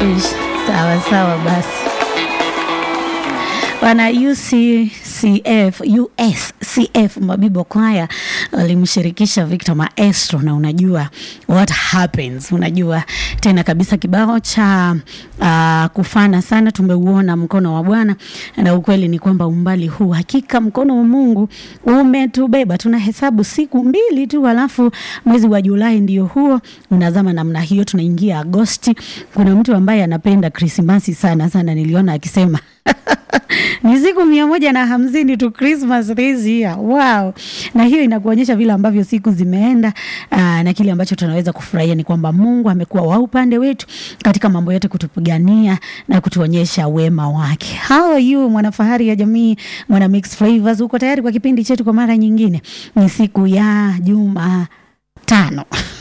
Ish, sawa sawa basi wana UCCF USCF Mabibo Kwaya walimshirikisha Victor Maestro, na unajua what happens, unajua tena kabisa kibao cha uh, kufana sana. Tumeuona mkono wa Bwana, na ukweli ni kwamba umbali huu hakika mkono wa Mungu umetubeba. Tunahesabu siku mbili tu, halafu mwezi wa Julai ndio huo unazama namna hiyo, tunaingia Agosti. Kuna mtu ambaye anapenda Krismasi sana sana, niliona akisema ni siku mia moja na hamsini tu Christmas this year. Wow. Na hiyo inakuonyesha vile ambavyo siku zimeenda. Aa, na kile ambacho tunaweza kufurahia ni kwamba Mungu amekuwa wa upande wetu katika mambo yote, kutupigania na kutuonyesha wema wake. How are you mwanafahari ya jamii, mwana mix flavors, uko tayari kwa kipindi chetu kwa mara nyingine? Ni siku ya Jumatano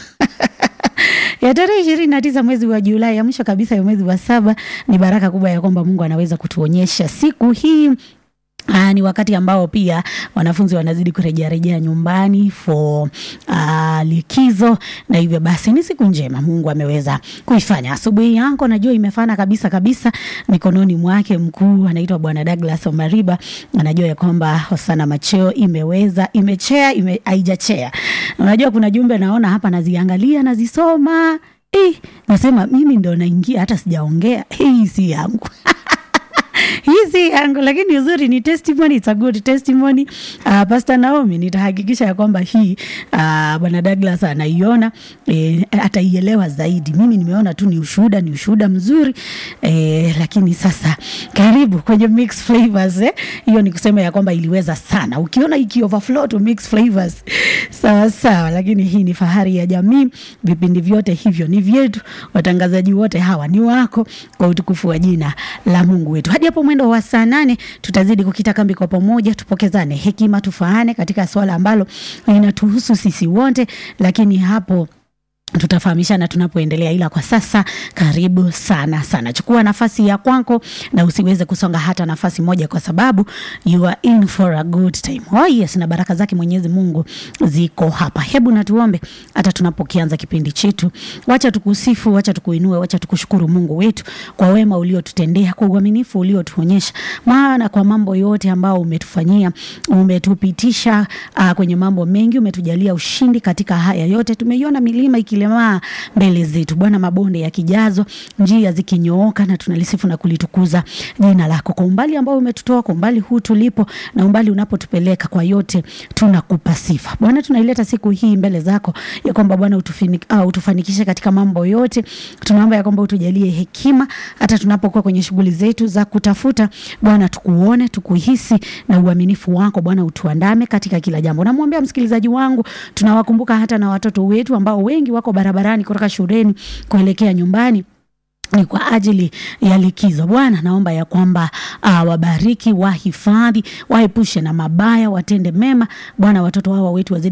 ya tarehe ishirini na tisa mwezi wa Julai, ya mwisho kabisa ya mwezi wa saba. Ni baraka kubwa ya kwamba Mungu anaweza kutuonyesha siku hii. Aa, ni wakati ambao pia wanafunzi wanazidi kurejea rejea nyumbani for uh, likizo, na hivyo basi ni siku njema Mungu ameweza kuifanya. Asubuhi yako najua imefana kabisa kabisa mikononi mwake mkuu anaitwa Bwana Douglas Omariba. Anajua ya kwamba Hosana Macheo imeweza imechea ime, haijachea. Unajua kuna jumbe naona hapa naziangalia nazisoma, eh, nasema mimi ndo naingia hata sijaongea, hii si yangu hizi yangu lakini uzuri ni testimony, it's a good testimony. Uh, Pastor Naomi nitahakikisha ya kwamba hii uh, bwana Douglas anaiona eh, ataielewa zaidi. Mimi nimeona tu ni ushuhuda, ni ushuhuda mzuri eh, lakini sasa karibu kwenye mix flavors eh. Hiyo ni kusema ya kwamba iliweza sana, ukiona iki overflow to mix flavors sawa sawa, lakini hii ni fahari ya jamii. Vipindi vyote hivyo ni vyetu, watangazaji wote hawa ni wako, kwa utukufu wa jina la Mungu wetu. Hadi hapo mwendo wa saa nane tutazidi kukita kambi kwa pamoja, tupokezane hekima, tufaane katika swala ambalo linatuhusu sisi wote, lakini hapo tutafahamishana tunapoendelea, ila kwa sasa karibu sana sana, chukua nafasi ya kwako na usiweze kusonga hata nafasi moja, kwa sababu you are in for a good time. Oh yes, na baraka zake Mwenyezi Mungu ziko hapa. Hebu na tuombe hata tunapokianza kipindi chetu. Wacha tukusifu, wacha tukuinue, wacha tukushukuru Mungu wetu kwa wema uliotutendea, kwa uaminifu uliotuonyesha, maana kwa mambo yote ambao umetufanyia, umetupitisha uh, kwenye mambo mengi, umetujalia ushindi katika haya yote. Tumeiona milima ikilemaa mbele zetu, Bwana, mabonde yakijazwa, njia zikinyooka, na tunalisifu na kulitukuza jina lako kwa umbali ambao umetutoa, kwa umbali huu tulipo na umbali unapotupeleka. Kwa yote tunakupa sifa Bwana. Tunaileta siku hii mbele zako ya kwamba Bwana uh, utufanikishe katika mambo yote. Tunaomba ya kwamba utujalie hekima hata tunapokuwa kwenye shughuli zetu za kutafuta Bwana, tukuone, tukuhisi na uaminifu wako Bwana, utuandame katika kila jambo. Namwombea msikilizaji wangu, tunawakumbuka hata na watoto wetu ambao wengi wako barabarani kutoka shuleni kuelekea nyumbani ni kwa ajili ya likizo. Bwana, naomba ya kwamba uh, wabariki, wahifadhi, waepushe na mabaya, watende mema Bwana, watoto hawa wetu wazidi